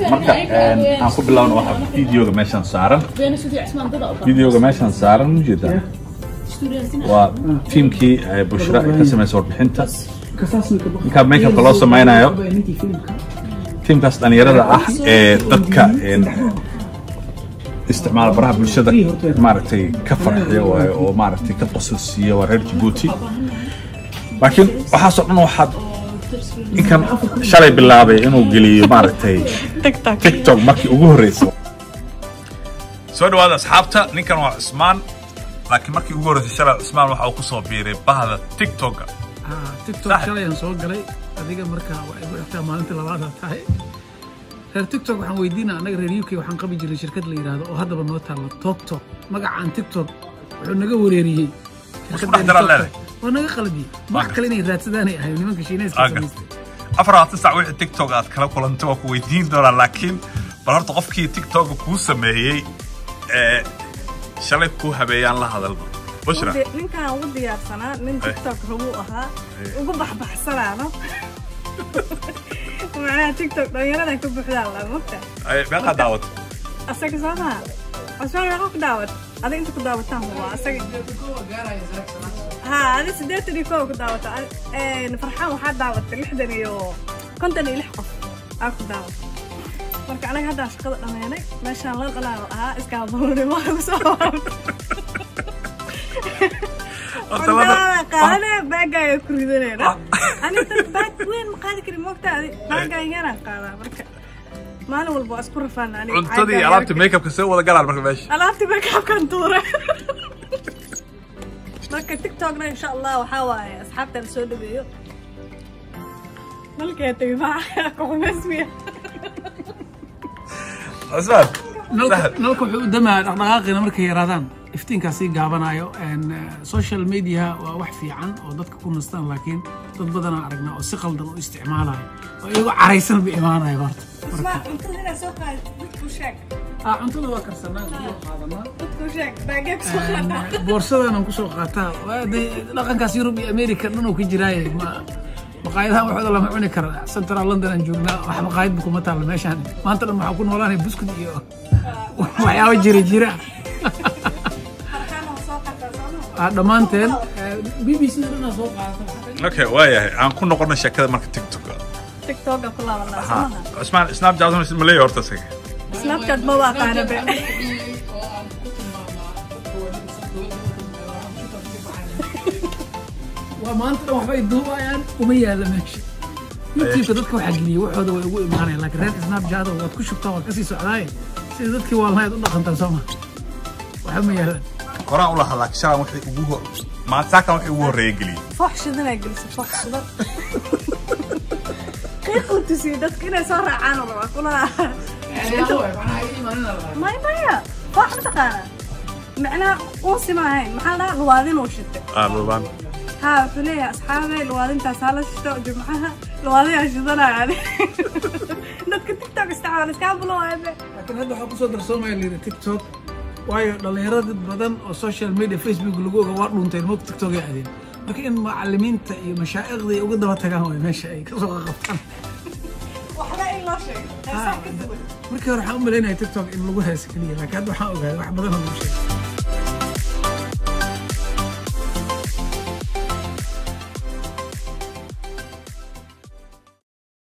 marka aan ku bilowno waxa videoga meeshan saaran videoga meeshan saaran ujeeda waa tiimkii bushra ay ka samaysay warbixinta ninkaa makeupka loo samaynayo tiimkaas dhalinyarada ah ee dadka isticmaala baraha bulshada maaragtay ka farxiya waayo oo maaragtay ka qosol siiya waa reer Djibouti laakiin waxaasoo dhan waxaad ninkan shalay bilaabay inuu geliyo maaragtay tiktok markii ugu horreysay soo dhawaada asxaabta ninkan waa cusmaan laakiin markii ugu horreysay shalay cusmaan waxa uu ku soo biiray bahda tiktoka tiktok shalayaan soo galay adiga markaa waa igu xigtaa maalintii labaada tahay reer tiktok waxaan weydiinaa annaga reer uk waxaan qabi jiray shirkad la yidhaahdo oo haddaba noo taalla toktok magacaan tiktok wuxuu naga wareeriyey waa naga qalbiyey wax kale inay raadsadaanay ahay nimanka shiinayska samaystay afar labaatan sac wixii tiktok aad kala kulantay waa ku weydiin doonaa laakiin bal horta qofkii tiktoka kuu sameeyey ee shalay kuu habeeyaan la hadalba bushra ninkaan ugu diyaarsanaa nin tiktok rabuu ahaa ugu baxbaxsanaano macnaha tiktok dhalinyaradan ka buuxdaa la mogta meeqaa daawata asaga soo maha asmaan meeqa ku daawat adiga inta ku daawataan waa asaga ha adi siddeetan iyo kow ku daawata farxaan waxaa daawatay lixdan iyo konton iyo lix qof aa ku daawata marka anaga haddaan shaqada dhammeynay meeshaan la dhalaan ahaa iskaabaluunimo lagu soo qaadane baagaaga ku ridanayna aniga baag weyn ma qaadi karin moogta adi baagaaga yaraan qaadaa marka maalin walba waa isku rafaana aniga cuntadii alaabta makeupka see wada galaan marka meesha alaabti makeupkan tuure marka tiktokna insha allah waxaa waaye asxaabta la soo dhaweeyo malkee tagay maa kuxumaysmiya cusmaan nalka wuxuu u damaa dhaqdhaqaaqina markay yaraadaan iftiinkaa sii gaabanayo social media waa wax fiican oo dadka ku nastaan laakiin dad badanaa aragnaa oo si qaldan u isticmaalayo oo iyagoo caraysan ba imaanayo horta cuntada inaa soo qaad dadku sheeg cuntada waa karsanaa kusoo qaadanaa dadku sheeg baagee kusoo qaadaa boorsadaanan kusoo qaataa dhaqankaas yurub iyo america dhan uu ka jiraaye maqaayadahan waxooda lama cuni kara central london aan joognaa wax maqaayadba kuma taalla meeshaan maanta dhan waxaa ku noolaanaya buskud iyo waxyaabo jira jira dhammaanteen b b c dhanaa soo qaadata okay waayahay aan ku noqono sheekada marka tiktok tiktoka ku laabanaa cusmaan snapchat ma leeyahay horta isaga snapchat ma waa qaana be waa maanta dhan waxbay duubayaan uma yaalla meesha youtubeka dadka waxaa geliyay waxooda way ugu imaanayaan laakiin reer snapchat waad ku shubtaa waad kasii socdaaye sida dadkii waalnayd u dhaqantaan soo ma waxba ma yaalaan horaan u lahaa laakiin shalan waxay ugu hor maantaakan waxay ugu horreeya geliyey foox shidanaa gelisa foox shidan qiiq u tusiyey dadka inay soo raacaan oo rabaa kulaha maya maya foox mataqaana macnaha uusi ma ahayn maxaa dhahaa luwaadin uu shitay aa luubaan ها فليه أصحابي الوالدين تسالة شتو جمعها الوالدين شدنا يعني dadka tiktok isticmaala iskaa bulo waabe laakiin hadda waxaa kusoo darsoomaya layidhi tiktok waayo dhallinyarada badan oo social media facebook lagu oga waa dhunteen moog tiktok ay adeen marka in macalimiinta iyo mashaa'iqda ay uga daba tagaan way meesha ay kasoo qabtaan waxba in loo sheego heesaa ka duwan markii hore waxaan u malaynaya tiktok in lagu heesa keliya laakiin hadda waxaan ogaaday wax badan oo lagu sheegay